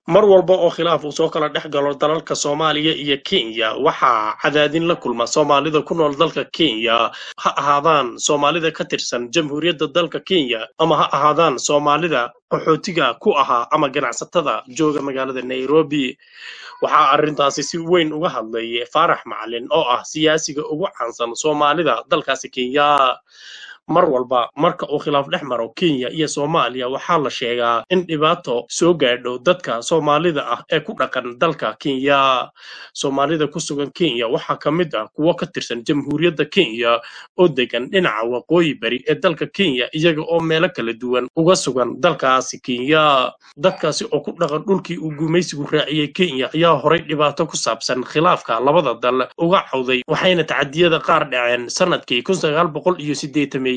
mar walba oo khilaaf uu soo kala dhex galo dalalka soomaaliya iyo kenya waxaa cadaadin la kulma soomaalida ku nool dalka kenya ha ahaadaan soomaalida ka tirsan jamhuuriyadda dalka kenya ama ha ahaadaan soomaalida qaxootiga ku ahaa ama ganacsatada jooga magaalada nairobi waxaa arrintaasi si weyn uga hadlay faarax macalin oo ah siyaasiga ugu caansan soomaalida dalkaasi kenya mar walba marka uu khilaaf dhex maro kenya iyo soomaaliya waxaa la sheegaa in dhibaato soo gaadho dadka soomaalida ah ee ku dhaqan dalka kenya soomaalida ku sugan kenya waxaa ka mid ah kuwo ka tirsan jamhuuriyadda kenya oo degan dhinaca waqooyi bari ee dalka kenya iyaga oo meelo kala duwan uga sugan dalkaasi kenya dadkaasi oo ku dhaqan dhulkii uu gumaysigu raaciyey kenya ayaa horay dhibaato ku saabsan khilaafka labada dal uga cawday waxayna tacadiyada qaar dhaceen sanadkii kun sagaal boqol iyo sideetameeyadii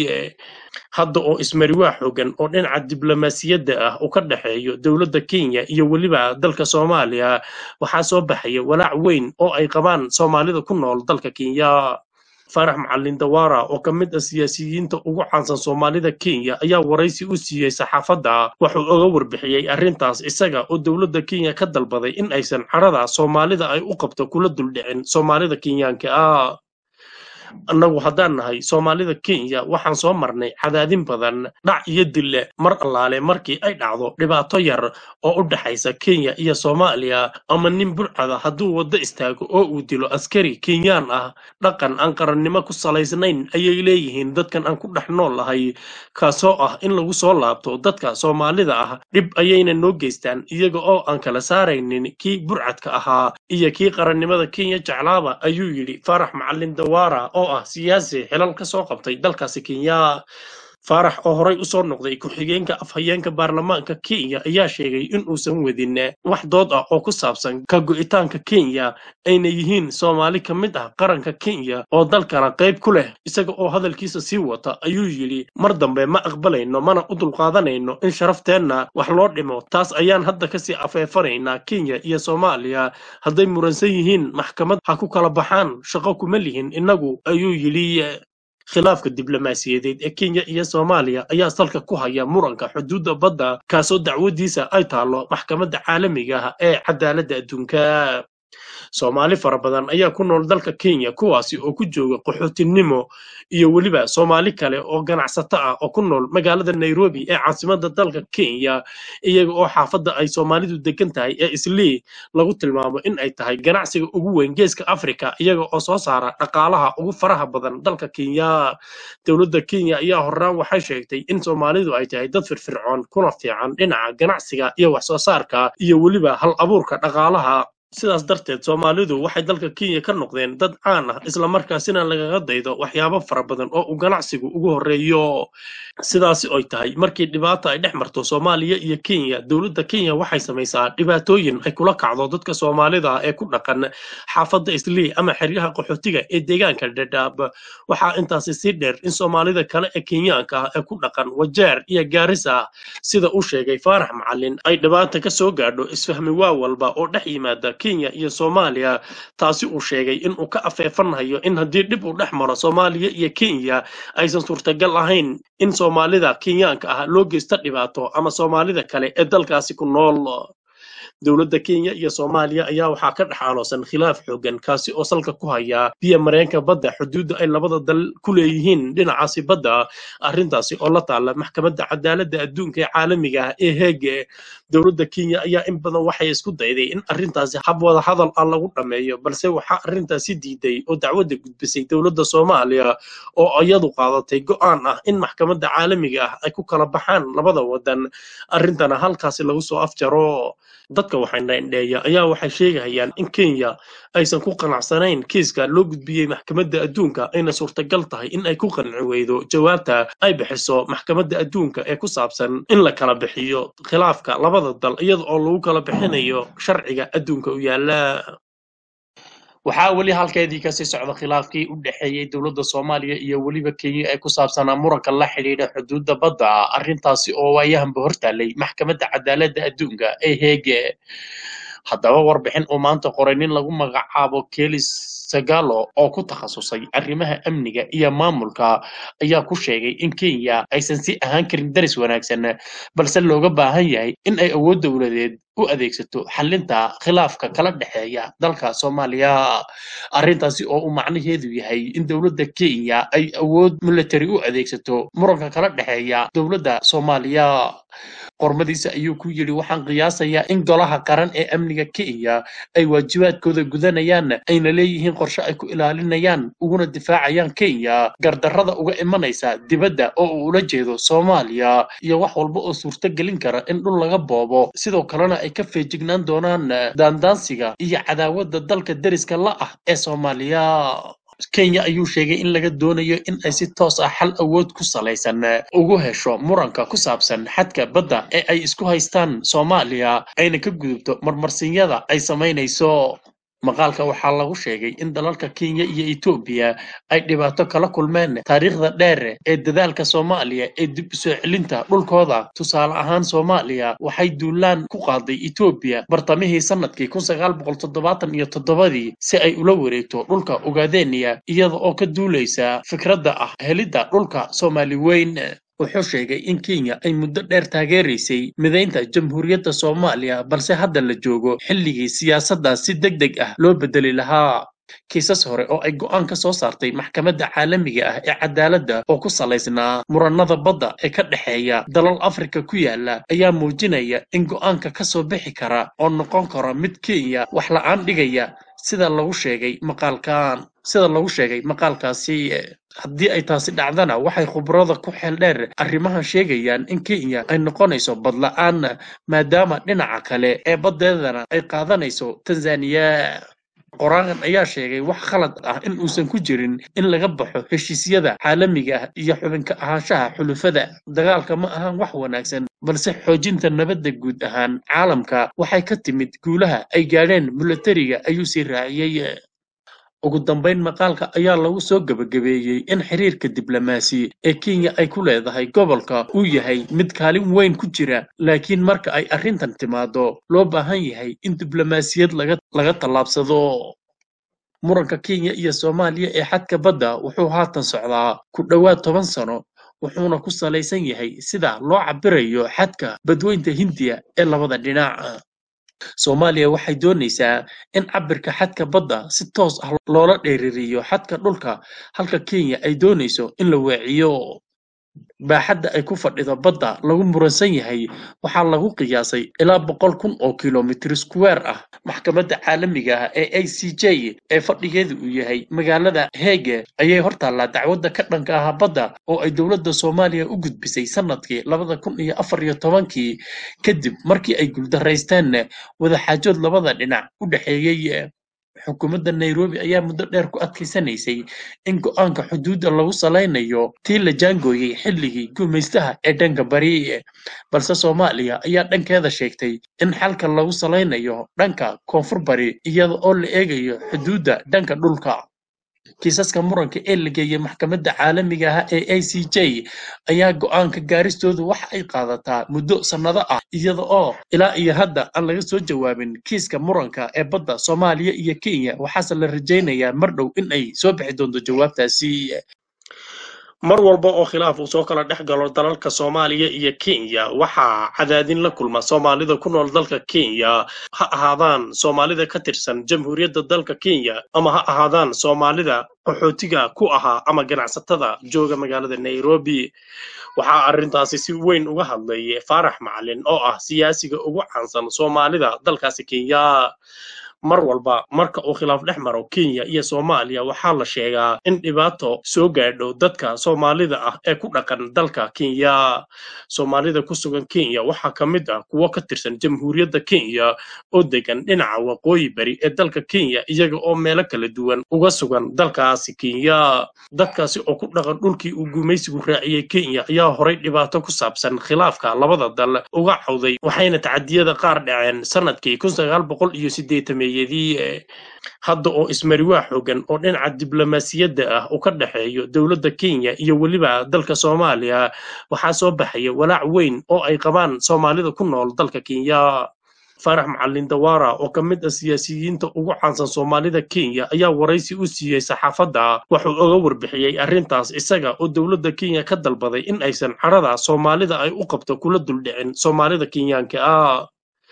hadda oo ismariwaa xoogan oo dhinaca diblomaasiyadda ah uu ka dhexeeyo dowladda kenya iyo weliba dalka soomaaliya waxaa soo baxaya walaac weyn oo ay qabaan soomaalida ku nool dalka kenya faarax macalin dawaara oo ka mid ah siyaasiyiinta ugu caansan soomaalida kenya ayaa waraysi u siiyey saxaafadda wuxuu oga warbixiyey arrintaas isaga oo dowladda kenya ka dalbaday in aysan carada soomaalida ay u qabto kula duldhicin soomaalida kenyaanka ah annagu haddaan nahay soomaalida kenya waxaan soo marnay cadaadin badan dhac iyo dille mar allaale markii ay dhacdo dhibaato yar oo u dhexaysa kenya iyo soomaaliya ama nin burcada hadduu waddo istaago oo uu dilo askari kenyaan ah dhaqan aan qarannimo ku salaysnayn ayay leeyihiin dadkan aan ku dhex nool lahay kaasoo ah in lagu soo laabto dadka soomaalida ah dhib ayayna noo geystaan iyaga oo aan kala saaraynin kii burcadka ahaa iyo kii qarannimada kenya jeclaaba ayuu yidhi faarax macalin dawaara oo ah siyaasi xilal ka soo qabtay dalkaasi kenya faarax oo horay usoo noqday ku-xigeenka afhayeenka baarlamaanka kenya ayaa sheegay in uusan wadin wax dood ah oo ku saabsan ka go'itaanka kenya ayna yihiin soomaali ka mid ah qaranka kenya oo dalkana qayb ku leh isaga oo hadalkiisa sii wata ayuu yidhi mar dambe ma aqbalayno mana u dulqaadanayno in sharafteenna wax loo dhimo taas ayaan hadda kasii afeefanaynaa kenya iyo soomaaliya hadday muransan yihiin maxkamad ha ku kala baxaan shaqo kuma lihin innagu ayuu yidhi khilaafka diblomaasiyadeed ee kenya iyo soomaaliya ayaa salka ku haya muranka xuduudda badda kaasoo dacwadiisa ay taalo maxkamadda caalamiga ah ee cadaaladda adduunka soomaali fara badan ayaa ku nool dalka kenya kuwaasi oo ku jooga qaxootinimo iyo weliba soomaali kale oo ganacsato ah oo ku nool magaalada nairobi ee caasimadda dalka kenya iyaga oo xaafadda ay soomaalidu degan tahay ee islii lagu tilmaamo in ay tahay ganacsiga ugu weyn geeska africa iyaga oo soo saara dhaqaalaha ugu faraha badan dalka kenya dowladda kenya ayaa horaan waxay sheegtay in soomaalidu ay tahay dad firfircoon kuna fiican dhinaca ganacsiga iyo wax soo saarka iyo weliba hal abuurka dhaqaalaha sidaas darteed soomaalidu waxay dalka kenya ka noqdeen dad caan ah islamarkaasina lagaga daydo waxyaabo fara badan oo uu ganacsigu ugu horreeyo sidaasi oy tahay markii dhibaata ay dhex marto soomaaliya iyo kenya dowladda kenya waxay samaysaa dhibaatooyin ay kula kacdo dadka soomaalida ah ee ku dhaqan xaafadda islii ama xeryaha qaxootiga ee deegaanka dhadhaab waxaa intaasi sii dheer in soomaalida kale ee kenyaanka ah ee ku dhaqan wajeer iyo gaarisa sida uu sheegay faarax macalin ay dhibaata ka soo gaadho isfahmi waa walba oo dhex yimaada kenya iyo soomaaliya taasi uu sheegay in uu ka afeefanayo in haddii dhib uu dhex maro soomaaliya iyo kenya aysan suurtagal ahayn in soomaalida kenyaanka ah loo geysta dhibaato ama soomaalida kale ee dalkaasi ku nool dowladda kenya iyo soomaaliya ayaa waxaa ka dhex aloosan khilaaf xoogan kaasi oo salka ku haya biya mareenka badda xuduudda ay labada dal ku leeyihiin dhinacaasi badda arrintaasi oo la taala maxkamadda cadaaladda adduunka ee caalamiga ah ee heege dowladda kenya ayaa in badan waxay isku dayday in arrintaasi hab wada hadal ah lagu dhammeeyo balse waxaa arrintaasi diiday oo dacwadda gudbisay dowladda soomaaliya oo iyadu qaadatay go'aan ah in maxkamadda caalamiga ah ay ku kala baxaan labada wadan arrintana halkaasi lagu soo afjaro dadka waxaynadheeya ayaa waxay sheegayaan in kenya aysan ku qanacsanayn kiiska loo gudbiyey maxkamadda adduunka ayna suurtagal tahay in ay ku qanci weydo jawaabta ay bixiso maxkamadda adduunka ee ku saabsan in la kala bixiyo khilaafka labada dal iyada oo lagu kala bixinayo sharciga adduunka u yaala waxaa weli halkeedii kasii socda khilaafkii u dhexeeyey dowladda soomaaliya iyo weliba kenya ee ku saabsanaa muranka la xidhiidha xuduudda badda arrintaasi oo waayahanba hortaalay maxkamadda cadaaladda adduunka ee heege haddaba warbixin uu maanta qoray nin lagu magacaabo kelis sagalo oo ku takhasusay arrimaha amniga iyo maamulka ayaa ku sheegay in kenya aysan si ahaan karin daris wanaagsan balse looga baahan yahay in ay awood dowladeed u adeegsato xalinta khilaafka kala dhexeeya dalka soomaaliya arrintaasi oo uu macnaheedu yahay in dowladda kenya ay awood military u adeegsato muranka kala dhexeeya dowladda soomaaliya qormadiisa ayuu ku yidhi waxaan qiyaasayaa in golaha qaran ee amniga kenya ay waajibaadkooda gudanayaan ayna leeyihiin qorshe ay ku ilaalinayaan uguna difaacayaan kenya gardarrada uga imanaysa dibadda oo uu ula jeedo soomaaliya iyo wax walba oo suurto gelin kara in dhul laga boobo sidoo kalena ay ka feejignaan doonaan daandaansiga iyo cadaawadda dalka deriska la ah ee soomaaliya kenya ayuu sheegay in laga doonayo in ay si toos ah xal awood ku salaysan ugu hesho muranka ku saabsan xadka badda ee ay isku haystaan soomaaliya ayna ka gudubto marmarsinyada ay samaynayso maqaalka waxaa lagu sheegay in dalalka kenya iyo etoobiya ay dhibaato kala kulmeen taariikhda dheer ee dadaalka soomaaliya ee dib u soo celinta dhulkooda tusaale ahaan soomaaliya waxay duulaan ku qaaday etoobiya bartamihii sanadkii kun sagaal boqol toddobaatan iyo toddobadii si ay ula wareegto dhulka ugaadeniya iyada oo ka duulaysa fikradda ah helidda dhulka soomaali weyn wuxuu sheegay in kenya ay muddo dheer taageeraysay midaynta jamhuuriyadda soomaaliya balse hadda la joogo xilligii siyaasaddaas si deg deg ah loo bedeli lahaa kiisas hore oo ay go'aan ka soo saartay maxkamadda caalamiga ah ee cadaaladda oo ku salaysnaa murannada badda ee ka dhexeeya dalal afrika ku yaala ayaa muujinaya in go'aanka ka soo bixi kara oo noqon kara mid kenya wax la'aan dhigaya sida lagu sheegay maqaalkan sida lagu sheegay maqaalkaasi haddii ay taasi dhacdana waxay khubrada ku xeel dheer arrimahan sheegayaan in kenya ay noqonayso badla'aan maadaama dhinaca kale ee baddeedana ay qaadanayso tanzaniya qoraagan ayaa sheegay wax khalad ah in uusan ku jirin in laga baxo heshiisyada caalamiga ah iyo xubinka ahaanshaha xulufada dagaalka ma ahan wax wanaagsan balse xoojinta nabadda guud ahaan caalamka waxay ka timid guulaha ay gaadheen milatariga ayuu sii raaciyey ugu dambayn maqaalka ayaa lagu soo gebagabeeyey in xiriirka diblomaasi ee kenya ay ku leedahay gobolka uu yahay mid kaalin weyn ku jira laakiin marka ay arrintan timaado loo baahan yahay in diblomaasiyad laga laga tallaabsado muranka kenya iyo soomaaliya ee xadka badda wuxuu haatan socdaa ku dhowaad toban sano wuxuuna ku salaysan yahay sida loo cabirayo xadka badweynta hindiya ee labada dhinac soomaaliya waxay doonaysaa in cabirka xadka badda si toos ah loola dheeririyo xadka dhulka halka kenya ay doonayso in la weeciyo baaxadda ay ku fadhido badda lagu muransan yahay waxaa lagu qiyaasay ilaa boqol kun oo kilomitir square ah maxkamadda caalamiga ah ee a c j ee fadhigeedu uu yahay magaalada heege ayay hortaallaa dacwadda ka dhanka ah badda oo ay dowladda soomaaliya u gudbisay sanadkii labada kun iyo afar iyo tobankii kadib markii ay guuldaraysteen wadaxaajood labada dhinac u dhexeeyey xukuumadda nairobi ayaa muddo dheer ku adkaysanaysay in go'aanka xuduudda lagu salaynayo tii la jaangooyey xilligii gumaystaha ee dhanka bari balse soomaaliya ayaa dhankeeda sheegtay in xalka lagu salaynayo dhanka koonfur bari iyada oo la eegayo xuduudda dhanka dhulka kiisaska muranka ee la geeyey maxkamadda caalamiga ah ee a c j ayaa go'aanka gaaristoodu waxa ay qaadataa muddo sannado ah iyada oo ilaa iyo hadda aan laga soo jawaabin kiiska muranka ee badda soomaaliya iyo kenya waxaase la rajaynayaa mar dhow in ay soo bixi doonto jawaabtaasi mar walba oo khilaaf uu soo kala dhex galo dalalka soomaaliya iyo kenya waxaa cadaadin la kulma soomaalida ku nool dalka kenya ha ahaadaan soomaalida ka tirsan jamhuuriyadda dalka kenya ama ha ahaadaan soomaalida qaxootiga ku ahaa ama ganacsatada jooga magaalada nairobi waxaa arrintaasi si weyn uga hadlay faarax macalin oo ah siyaasiga ugu caansan soomaalida dalkaasi kenya mar walba marka uu khilaaf dhex maro kenya iyo soomaaliya waxaa la sheegaa in dhibaato soo gaadho dadka soomaalida ah ee ku dhaqan dalka kenya soomaalida ku sugan kenya waxaa ka mid ah kuwo ka tirsan jamhuuriyadda kenya oo degan dhinaca waqooyi bari ee dalka kenya iyaga oo meelo kala duwan uga sugan dalkaasi kenya dadkaasi oo ku dhaqan dhulkii uu gumaysigu raaciyey kenya ayaa horay dhibaato ku saabsan khilaafka labada dal uga cawday waxayna tacadiyada qaar dhaceen sanadkii kun sagaal boqol iyo sideetameeyadii hadda oo ismariwaa xoogan oo dhinaca diblomaasiyadda ah uu ka dhexeeyo dowladda kenya iyo weliba dalka soomaaliya waxaa soo baxaya walaac weyn oo ay qabaan soomaalida ku nool dalka kenya faarax macalin dawaara oo ka mid ah siyaasiyiinta ugu caansan soomaalida kenya ayaa waraysi u siiyey saxaafadda wuxuu oga warbixiyey arrintaas isaga oo dowladda kenya ka dalbaday in aysan carada soomaalida ay u qabto kula duldhicin soomaalida kenyaanka ah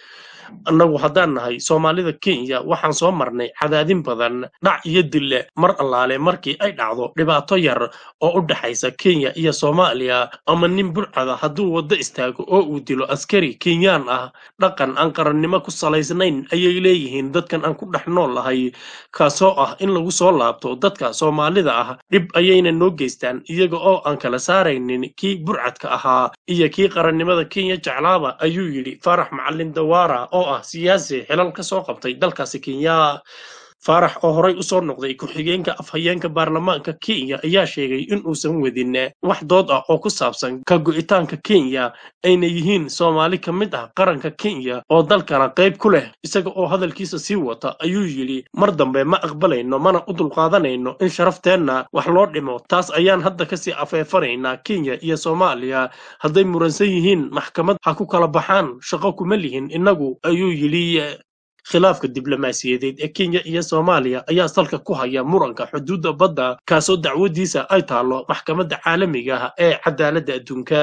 annagu haddaan nahay soomaalida kenya waxaan soo marnay cadaadin badan dhac iyo dille mar allaale markii ay dhacdo dhibaato yar oo u dhexaysa kenya iyo soomaaliya ama nin burcada hadduu waddo istaago oo uu dilo askari kenyaan ah dhaqan aan qarannimo ku salaysnayn ayay leeyihiin dadkan aan ku dhex nool lahay kaasoo ah in lagu soo laabto dadka soomaalida ah dhib ayayna noo geystaan iyaga oo aan kala saaraynin kii burcadka ahaa iyo kii qarannimada kenya jeclaaba ayuu yidhi faarax macalin dawaara oo ah siyaasi xilal ka soo qabtay dalkaasi kenya faarax oo horay usoo noqday ku-xigeenka afhayeenka baarlamaanka kenya ayaa sheegay in uusan wadin wax dood ah oo ku saabsan ka go'itaanka kenya ayna yihiin soomaali ka mid ah qaranka kenya oo dalkana qayb ku leh isaga oo hadalkiisa sii wata ayuu yidhi mar dambe ma aqbalayno mana u dulqaadanayno in sharafteenna wax loo dhimo taas ayaan hadda kasii afeefanaynaa kenya iyo soomaaliya hadday muransan yihiin maxkamad ha ku kala baxaan shaqo kuma lihin innagu ayuu yidhi khilaafka diblomaasiyadeed ee kenya iyo soomaaliya ayaa salka ku haya muranka xuduudda badda kaasoo dacwadiisa ay taalo maxkamadda caalamiga ah ee cadaaladda adduunka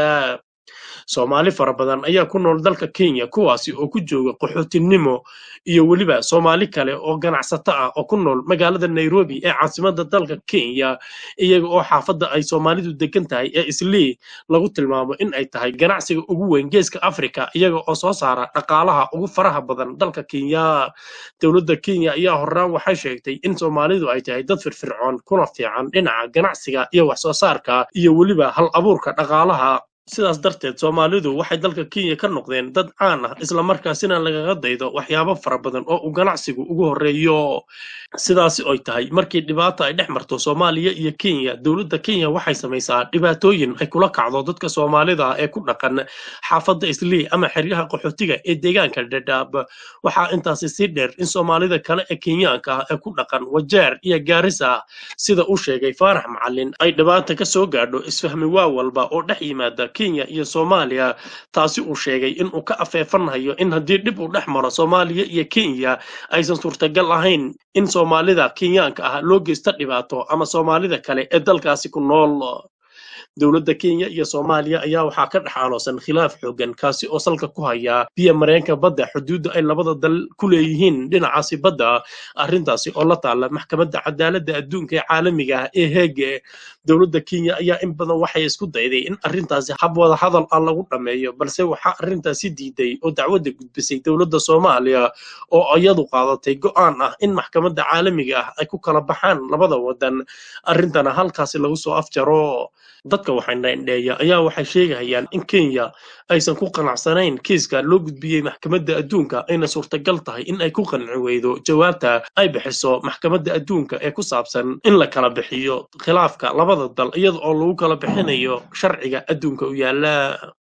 soomaali fara badan ayaa ku nool dalka kenya kuwaasi oo ku jooga qaxootinimo iyo weliba soomaali kale oo ganacsato ah oo ku nool magaalada nairobi ee caasimadda dalka kenya iyaga oo xaafadda ay soomaalidu degan tahay ee islii lagu tilmaamo in ay tahay ganacsiga ugu weyn geeska africa iyaga oo soo saara dhaqaalaha ugu faraha badan dalka kenya dowladda kenya ayaa horaan waxay sheegtay in soomaalidu ay tahay dad firfircoon kuna fiican dhinaca ganacsiga iyo wax soo saarka iyo weliba hal abuurka dhaqaalaha sidaas darteed soomaalidu waxay dalka kenya ka noqdeen dad caan ah islamarkaasina lagaga daydo waxyaabo fara badan oo uu ganacsigu ugu horreeyo sidaasi oy tahay markii dhibaata ay dhex marto soomaaliya iyo kenya dowladda kenya waxay samaysaa dhibaatooyin ay kula kacdo dadka soomaalida ah ee ku dhaqan xaafadda islii ama xeryaha qaxootiga ee deegaanka dhadhaab waxaa intaasi sii dheer in soomaalida kale ee kenyaanka ah ee ku dhaqan wajeer iyo gaarisa sida uu sheegay faarax macalin ay dhibaata ka soo gaadho isfahmi waa walba oo dhex yimaada kenya iyo soomaaliya taasi uu sheegay in uu ka afeefanayo in haddii dhib uu dhex maro soomaaliya iyo kenya aysan suurtagal ahayn in soomaalida kenyaanka ah loo geysta dhibaato ama soomaalida kale ee dalkaasi ku nool dowladda kenya iyo soomaaliya ayaa waxaa ka dhex aloosan khilaaf xoogan kaasi oo salka ku haya biya mareenka badda xuduudda ay labada dal ku leeyihiin dhinacaasi badda arrintaasi oo la taala maxkamadda cadaaladda adduunka ee caalamiga ah ee heege dowladda kenya ayaa in badan waxay isku dayday in arrintaasi hab wada hadal ah lagu dhammeeyo balse waxaa arrintaasi diiday oo dacwadda gudbisay dowladda soomaaliya oo iyadu qaadatay go'aan ah in maxkamadda caalamiga ah ay ku kala baxaan labada wadan arrintana halkaasi lagu soo afjaro dadka waxaynadheeya ayaa waxay sheegayaan in kenya aysan ku qanacsanayn kiiska loo gudbiyey maxkamadda adduunka ayna suurtagal tahay in ay ku qanci weydo jawaabta ay bixiso maxkamadda adduunka ee ku saabsan in la kala bixiyo khilaafka labada dal iyada oo lagu kala bixinayo sharciga adduunka u yaala